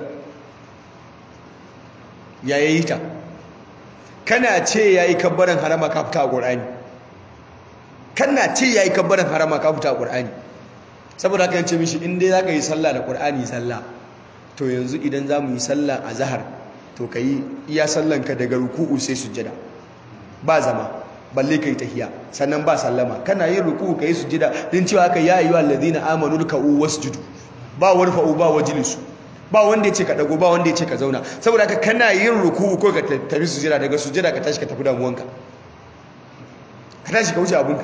ya yi ta kana ce ya yi kabbaran harama ka fita a ƙur'ani kana ce ya yi kabbaran harama ka fita a ƙur'ani saboda haka yance mishi inda za ka yi sallah da ƙur'ani sallah to yanzu idan za mu yi sallah a zahar to ka yi iya sallanka daga ruku'u sai sujjada ba zama balle ka yi tahiya sannan ba sallama kana yin ruku'u ka yi sujjada din cewa haka ya ayyuhal ladina amanu ruk'u wasjudu ba warfa'u ba wajlisu ba wanda ya ce ka dago ba wanda ya ce ka zauna saboda haka kana yin ruku'u ko ka tafi sujjada daga sujjada ka tashi ka tafi damuwanka ka tashi ka wuce abinka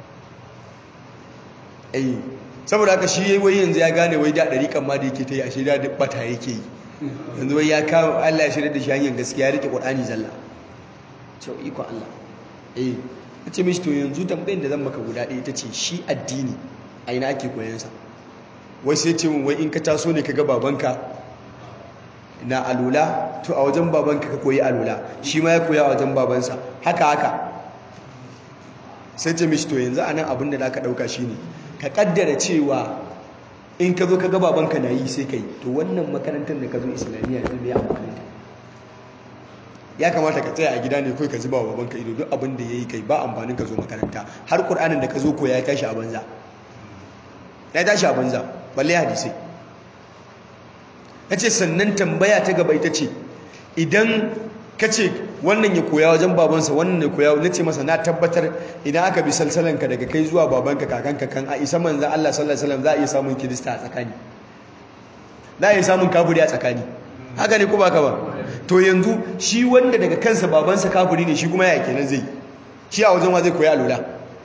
eh saboda haka shi yayi wai yanzu ya gane wai da dariƙan ma da yake ta yi ashe da bata yake yi yanzu wai ya kawo Allah ya shirya da shi hanyar gaskiya ya rike Qur'ani zalla cewa iko Allah eh nace mishi to yanzu tambayin da zan maka guda ɗaya tace shi addini a ina ake koyon sa wai sai ce min wai in ka taso ne kaga babanka na alula to a wajen babanka ka koyi alula shi ma ya koya a wajen babansa haka haka sai ce mishi to yanzu anan abin da zaka dauka shine ka kaddara cewa in ka zo ka ga babanka na yi sai ka yi to wannan makarantar da ka zo islamiyya yanzu mai amfani ta ya kamata ka tsaya a gida ne kawai ka zuba wa babanka ido duk abin da ya yi kai ba amfanin ka zo makaranta har ƙur'anin da ka zo koya ya tashi a banza ya tashi a banza balle hadisai ya ce sannan tambaya ta gaba ita ce idan ka ce wannan ya koya wajen babansa wannan ya koya na ce masa na tabbatar idan aka bi salsalanka daga kai zuwa babanka kakanka kan a isa manzan Allah sallallahu alaihi wasallam za a iya samun kirista a tsakani za a iya samun kafiri a tsakani haka ne ko ba ka ba to yanzu shi wanda daga kansa babansa kafiri ne shi kuma ya kenan zai shi a wajen wa zai koya alula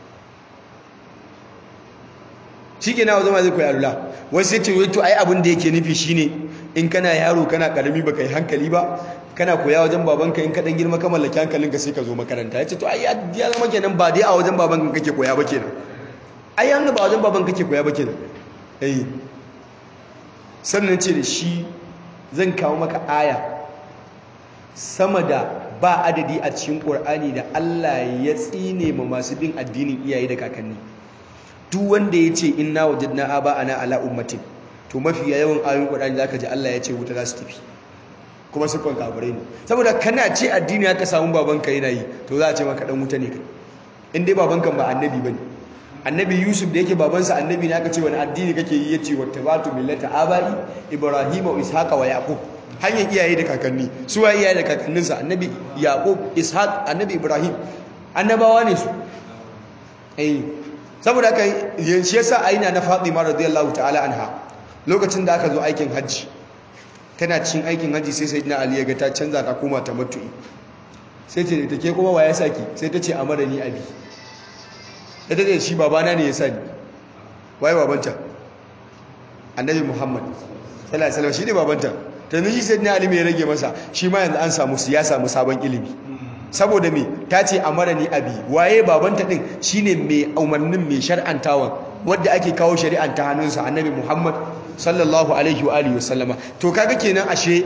shi ke na wajen wa zai koya alula wasu ya ce wai to ai abin da yake nufi shine in kana yaro kana karami baka yi hankali ba kana koya wajen babanka in kaɗan girma ka mallaki hankalinka sai ka zo makaranta ya ce to ai ya zama kenan ba dai a wajen babanka kake koya ba kenan ai an ba wajen babanka kake koya ba kenan eh sannan ce da shi zan kawo maka aya sama da ba adadi a cikin ƙur'ani da Allah ya tsine ma masu bin addinin iyaye da kakanni duk wanda ya ce inna wajadna aba ana ala ummatin to mafi yawan ayoyin Qur'ani zaka ji Allah ya ce wuta za su tafi kuma sukon kafirai ne saboda kana ce addini aka samu babanka yana yi to za a ce maka dan wuta ne kai in dai babanka ba annabi bane annabi Yusuf da yake babansa annabi ne aka ce wani addini kake yi yace wattabatu millata abai ibrahim wa ishaqa wa yaqub hanyar iyaye da kakanni su wa iyaye da kakanninsa annabi yaqub ishaq annabi ibrahim annabawa ne su eh saboda haka shi yasa aina na Fatima radiyallahu ta'ala anha lokacin da aka zo aikin hajji tana cikin aikin hajji sai sayyidina Ali ya ga ta canza ta koma ta matu'i sai ce ta ke kuma ya saki sai ta ce amara ni abi sai ta ce shi babana ne ya sani waye babanta annabi Muhammad sallallahu alaihi wasallam shi ne babanta tanzu shi sayyidina Ali mai rage masa shi ma yanzu an samu siyasa mu sabon ilimi saboda me ta ce amara ni abi waye babanta din shine mai umarnin mai shar'antawan wadda ake kawo shari'an ta hannunsa annabi Muhammad sallallahu alaihi wa alihi wasallama to kaga kenan ashe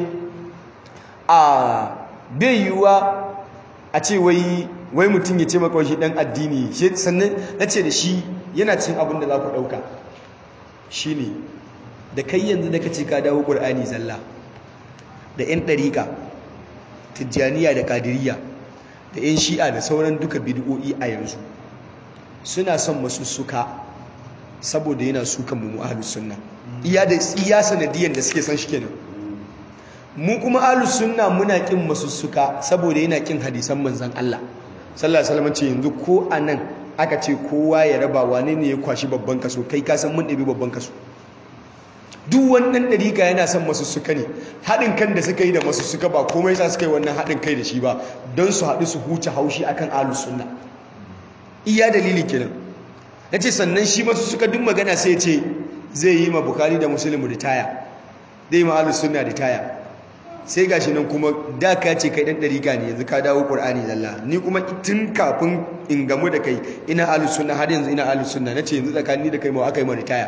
a bai yiwuwa a ce wai wai mutum ya ce maka wai shi dan addini shi sannan nace da shi yana cin abin da za ku dauka shine da kai yanzu da kace ka dawo Qur'ani zalla da yan dariqa tijjaniya da qadiriyya da 'yan shi'a da sauran duka bid'o'i a yanzu suna son masussuka saboda yana sukan mu ahlus sunna iya da iya sanadiyan da suke san shi kenan mu kuma ahlus sunna muna kin masussuka saboda yana kin hadisan manzon Allah sallallahu alaihi wasallam ce yanzu ko anan aka ce kowa ya raba wane ne ya kwashi babban kaso kai ka san mun ɗabi babban kaso duk wannan ɗarika yana son masussuka ne haɗin kan da suka yi da masussuka ba komai sa suka yi wannan haɗin kai da shi ba don su haɗu su huce haushi akan ahlus sunna iya dalili kenan na ce sannan shi masussuka duk magana sai ce zai yi ma bukari da musulmi ritaya zai yi ma ahlus sunna ritaya sai gashi nan kuma da ka ce kai ɗan ɗarika ne yanzu ka dawo ƙur'ani zalla ni kuma tun kafin in gamu da kai ina ahlus sunna har yanzu ina ahlus sunna na ce yanzu tsakanin da kai ma aka yi ma ritaya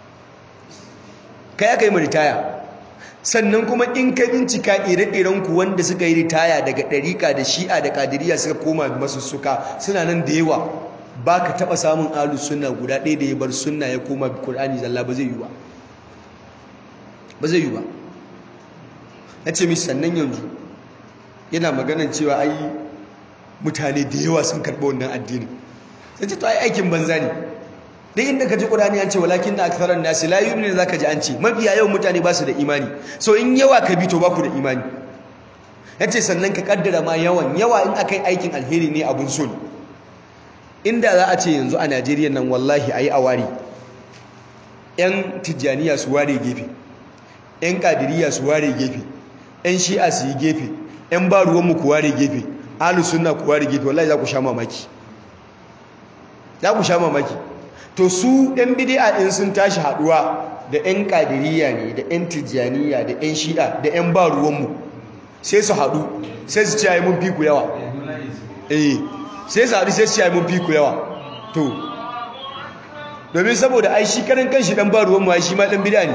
kai aka yi ma ritaya sannan kuma in ka bincika ire-irenku wanda suka yi ritaya daga ɗariƙa da shi'a da ƙadiriya suka koma masu suka suna nan da yawa ba ka taɓa samun alu suna guda ɗaya da ya bar suna ya koma ƙur'ani zalla ba zai yi ba ba zai yi ba na ce mishi sannan yanzu yana maganan cewa ai mutane da yawa sun karɓi wannan addinin sai ce to ai aikin banza ne duk inda ka ji ƙurani an ce walakin na aksarar nasi la yu'minu zaka ji an ce mafiya yawan mutane ba su da imani so in yawa ka bi to ba ku da imani yace sannan ka kaddara ma yawan yawa in akai aikin alheri ne abun so inda za a ce yanzu a Najeriya nan wallahi ayi awari yan tijjaniya su ware gefe yan kadiriya su ware gefe yan shi'a su yi gefe yan ba ruwan mu ku ware gefe ahlus sunna ku ware gefe wallahi za ku sha mamaki za ku sha mamaki to su ɗan bidi'a in sun tashi haɗuwa da 'yan ƙadiriya ne da 'yan tijjaniya da 'yan shi'a da 'yan ba ruwanmu sai su haɗu sai su ciyayi mun fi ku yawa eh sai su haɗu sai su ciyayi mun fi ku yawa to domin saboda ai shi karan kanshi ɗan ba ruwanmu ai shi ma ɗan bidi'a ne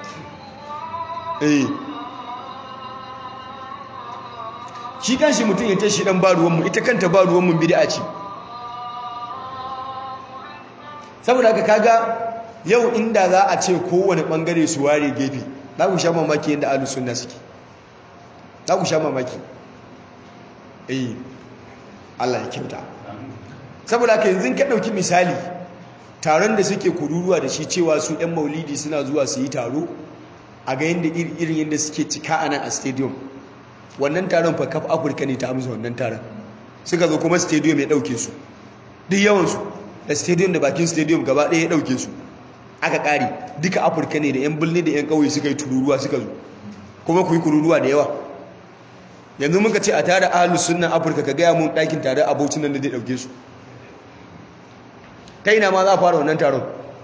eh shi kanshi mutum ya ce shi ɗan ba ruwanmu ita kanta ba ruwanmu bidi'a ce saboda haka kaga yau inda za a ce kowane bangare su ware gefe za ku sha mamaki yadda ahlus sunna suke za ku sha mamaki eh Allah ya kyauta saboda haka yanzu ka dauki misali taron da suke kururuwa da shi cewa su ɗan maulidi suna zuwa su yi taro a ga yadda irin yadda suke cika a nan a stadium wannan taron fa kaf afirka ne ta amsa wannan taron suka zo kuma stadium ya ɗauke su duk yawansu da stadium da bakin stadium gaba ɗaya ya ɗauke su aka ƙari duka afirka ne da 'yan birni da 'yan ƙauye suka yi tururuwa suka zo kuma ku yi kururuwa da yawa yanzu muka ce a tare ahalus sunan afirka ka gaya mun ɗakin tare abocin nan da zai ɗauke su ta ina ma za a fara wannan taron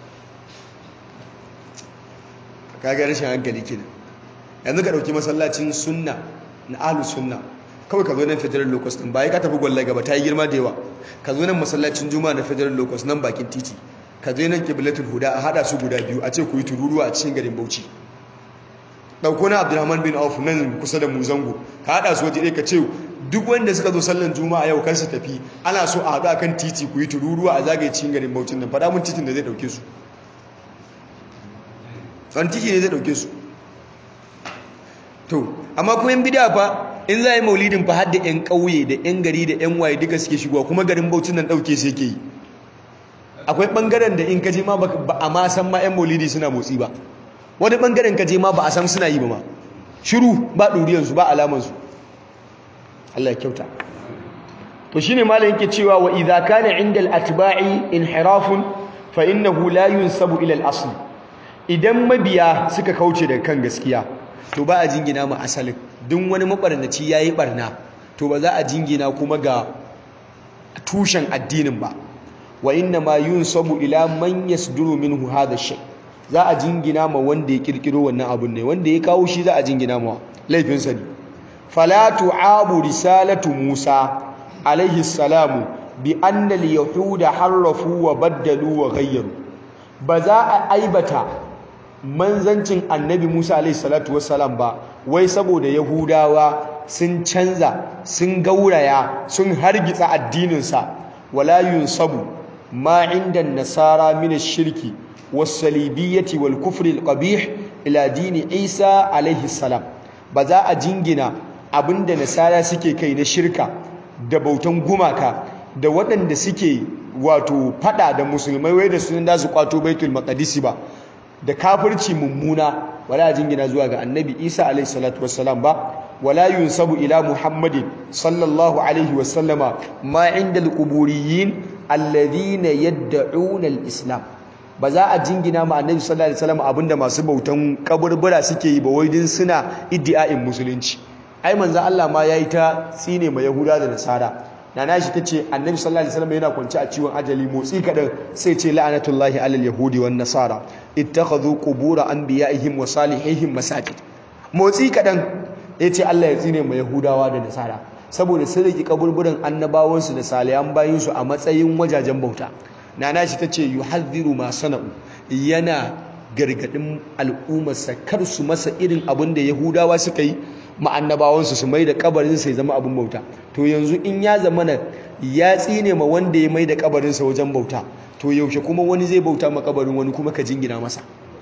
kaga rashin hankali kenan yanzu ka ɗauki masallacin sunna na ahalus sunna kawai ka zo nan federal locus din bai ka tafi gwalle gaba ta yi girma da yawa ka zo nan masallacin juma'a na federal locus nan bakin titi ka zo nan qiblatul huda a hada su guda biyu a ce ku yi tururuwa a cikin garin Bauchi dauko na Abdulrahman bin Auf nan kusa da Muzango ka hada su waje ɗaya ka ce duk wanda suka zo sallan juma'a yau kar su tafi ana so a haɗu akan titi ku yi tururuwa a zagaye cikin garin Bauchi nan faɗa mun titin da zai ɗauke su wani titi ne zai ɗauke su to amma kuma yan bid'a fa in za a yi maulidin fa har da yan ƙauye da yan gari da yan waye duka suke shigowa kuma garin Bauchi nan ɗauke su yake yi akwai ɓangaren da in ka je ma ba a ma san ma yan maulidi suna motsi ba wani ɓangaren ka je ma ba a san suna yi ba ma shiru ba ɗuriyarsu ba alamansu Allah ya kyauta to shine malam yake cewa wa idza kana inda al-atba'i inhirafun fa innahu la yunsabu ila al-asl idan mabiya suka kauce daga kan gaskiya to ba a jingina mu asalin duk wani mabarnaci yayi barna to ba za a jingina kuma ga tushen addinin ba wa inna ma yunsabu ila man yasduru minhu hadha shay za a jingina ma wanda ya kirkiro wannan abun ne wanda ya kawo shi za a jingina ma laifin sa ne fala tu'abu risalatu musa alaihi salamu bi anna al-yahuda harrafu wa baddalu wa ghayyaru ba za a aibata manzancin annabi musa alaihi salatu wassalam ba wai saboda yahudawa sun canza sun gauraya sun hargitsa addininsa wala yunsabu ma inda nasara min ash-shirki was-salibiyyati wal-kufri al-qabih ila dini isa alaihi salam ba za a jingina abinda nasara suke kai na shirka da bautan gumaka da waɗanda suke wato fada da musulmai wai da sunan da su kwato baitul maqdisi ba da kafirci mummuna wala jingina zuwa ga annabi isa alaihi salatu wassalam ba wala yunsabu ila muhammadin sallallahu alaihi wasallama ma inda alquburiyin alladhina yad'una alislam ba za a jingina ma annabi sallallahu alaihi wasallam abinda masu bautan kaburbura suke yi ba wai din suna iddia'in musulunci ai manzo Allah ma yayi ta tsine ma yahuda da nasara nana shi tace annabi sallallahu alaihi wasallam yana kwance a ciwon ajali motsi kadan sai ce la'anatullahi alal yahudi wan nasara ittakhadhu qubur anbiya'ihim wa salihihim masajid motsi kadan yace Allah ya tsine ma yahudawa da nasara saboda sun riki kaburburan annabawansu da salihan bayinsu a matsayin wajajen bauta nana shi tace yuhadhiru ma sana'u yana gargadin al'ummarsa kar su masa irin abin da yahudawa suka yi ma'annabawansu su mai da kabarinsa ya zama abin bauta to yanzu in ya zama na ya tsine ma wanda ya mai da kabarinsa wajen bauta to yaushe kuma wani zai bauta ma kabarin wani kuma ka jingina masa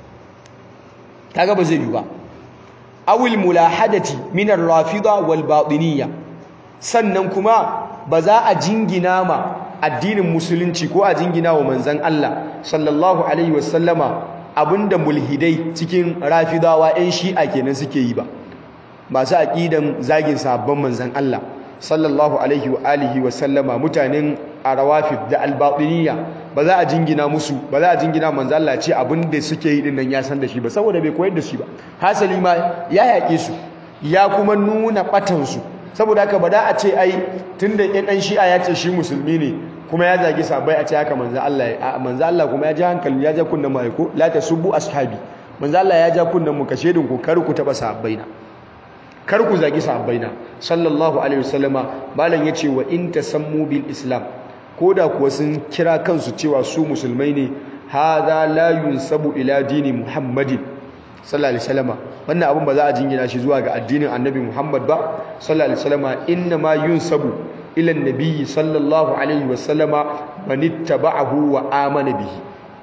kaga ba zai yi ba awil mulahadati min ar-rafida wal batiniyya sannan kuma ba za a jingina ma addinin musulunci ko a jingina wa manzon Allah sallallahu alaihi wasallama abinda mulhidai cikin rafidawa 'yan shi'a kenan suke yi ba masu aƙidan zagin sabon manzan Allah sallallahu alaihi wa alihi wa sallama mutanen arawafid da albatiniya ba za a jingina musu ba za a jingina manzan Allah ce abinda suke yi dinnan ya san da shi ba saboda bai koyar da shi ba hasali ma ya yaƙe su ya kuma nuna ɓatansu saboda haka ba da a ce ai tunda ɗan shi'a ya ce shi musulmi ne kuma ya zagi sabai a ce haka manzo Allah manzo Allah kuma ya ji hankali ya ja kunnan mai ko la tasubbu ashabi manzo Allah ya ja kunnan mu kashe din ku kar ku taba sahabbaina kar ku zagi sahabbaina sallallahu alaihi wasallama malam yace wa in tasammu bil islam koda kuwa sun kira kansu cewa su musulmai ne hadha la yunsabu ila dini muhammadin sallallahu alaihi wasallama wannan abun ba za a jingina shi zuwa ga addinin annabi muhammad ba sallallahu alaihi wasallama inna ma yunsabu ila nabiyyi sallallahu alaihi wasallama man ittaba'ahu wa amana bihi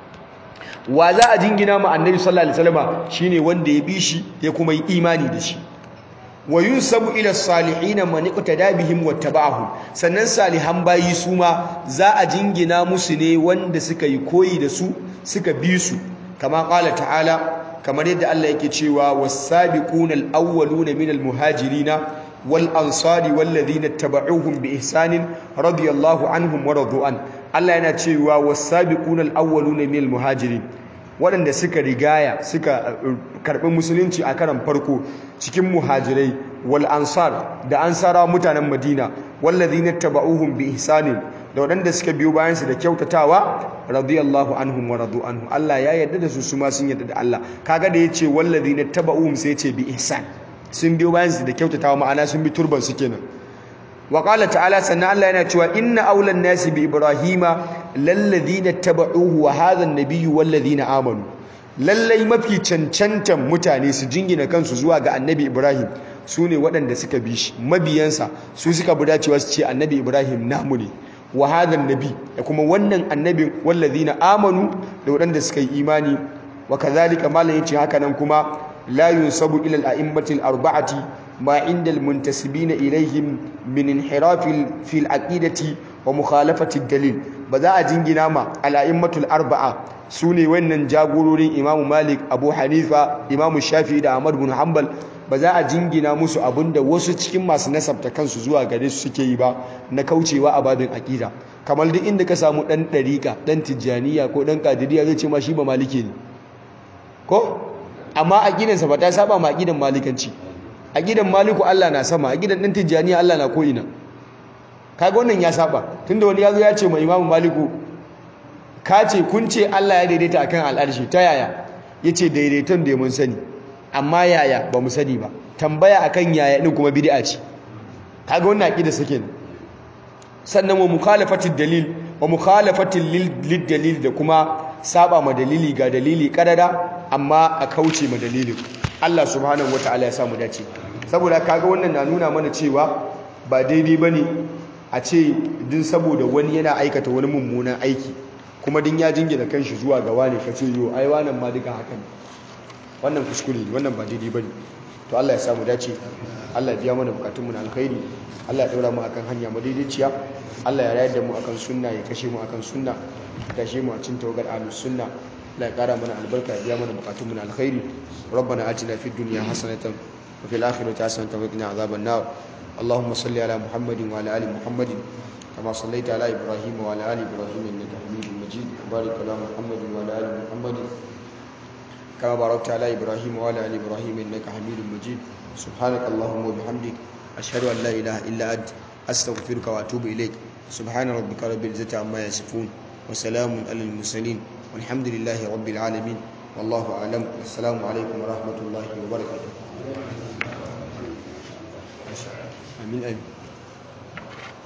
wa za a jingina ma annabi sallallahu alaihi wasallama shine wanda ya bi shi ya kuma yi imani da shi wa yunsabu ila salihin man iqtada bihim wattaba'ahu sannan salihan bayi su ma za a jingina musu ne wanda suka yi koyi da su suka bi su kama qala ta'ala kamar yadda Allah yake cewa was-sabiquna al-awwaluna minal muhajirina والأنصار والذين اتبعوهم بإحسان رضي الله عنهم ورضوا عنه Allah yana cewa wasabiquna alawwaluna minal muhajirin waɗanda suka rigaya suka karɓi musulunci a karan farko cikin muhajirai wal ansar da ansara mutanen Madina wallazina tabauhum bi ihsanin da waɗanda suka biyo bayan su da kyautatawa radiyallahu anhum wa radu anhu Allah ya yarda da su su ma sun yarda da Allah kaga da yace wallazina tabauhum sai yace bi ihsan sun biyo bayan su da kyautatawa ma'ana sun bi turban su kenan wa qala ta'ala sannan Allah yana cewa inna awlan nasi bi ibrahima lalladhina tabauhu wa hadha an-nabiyyu walladhina amanu lallai mafi cancantan mutane su jingina kansu zuwa ga annabi ibrahim su ne waɗanda suka bi shi mabiyansa su suka bi dacewa su ce annabi ibrahim namu ne wa hadhan nabi da kuma wannan annabin wallazina amanu da waɗanda suka yi imani wa kazalika malam yace haka nan kuma la yunsabu ila al-a'immati al-arba'ati ma inda al-muntasibina ilayhim min inhirafil fil aqidati wa mukhalafati dalil ba za a jingina ma al-a'immatul arba'a sune wannan jagororin imamu malik abu hanifa imamu shafi'i da ahmad bin hanbal ba za a jingina musu abinda wasu cikin masu nasabta kansu zuwa gare su suke yi ba na kaucewa a babin aqida kamar duk inda ka samu dan dariqa dan tijjaniya ko dan qadiriyya zai ce ma shi ba maliki ne ko amma aqidansa ba ta saba ma aqidan malikanci aqidan maliku Allah na sama aqidan dan tijjaniya Allah na ko ina kaga wannan ya saba tunda wani yazo ya ce ma imamu maliku ka ce kun ce Allah ya daidaita akan al'arshi ta yaya yace daidaiton da mun sani amma yaya ba mu sani ba tambaya akan yaya din kuma bid'a ce kaga wannan aqida sake ne sannan wa mukhalafatid dalil wa mukhalafatil lid dalil da kuma saba ma dalili ga dalili kadada amma a kauce ma dalilin Allah subhanahu wataala ya samu dace saboda kaga wannan na nuna mana cewa ba daidai bane a ce din saboda wani yana aikata wani mummunan aiki kuma din ya jingina kanshi zuwa ga wani kace yo ai wannan ma duka haka ne wannan kuskure ne wannan ba daidai bane to Allah ya samu dace Allah ya biya mana bukatun mu na alkhairi Allah ya daura mu akan hanya madaidaiciya Allah ya rayar da mu akan sunna ya kashe mu akan sunna ya kashe mu a cikin tawagar ahlus sunna Allah ya kara mana albarka ya biya mana bukatun mu na alkhairi ربنا آتنا في الدنيا حسنة وفي الآخرة حسنة وقنا عذاب النار اللهم صل على محمد وعلى آل محمد كما صليت على إبراهيم وعلى آل إبراهيم إنك حميد مجيد وبارك على محمد وعلى آل محمد كما باركت على إبراهيم وعلى آل إبراهيم إنك حميد مجيد سبحانك اللهم وبحمدك أشهد أن لا إله إلا أنت أستغفرك وأتوب إليك سبحان ربك رب العزة عما يصفون وسلام على المرسلين والحمد لله رب العالمين والله أعلم والسلام عليكم ورحمة الله وبركاته آمين آمين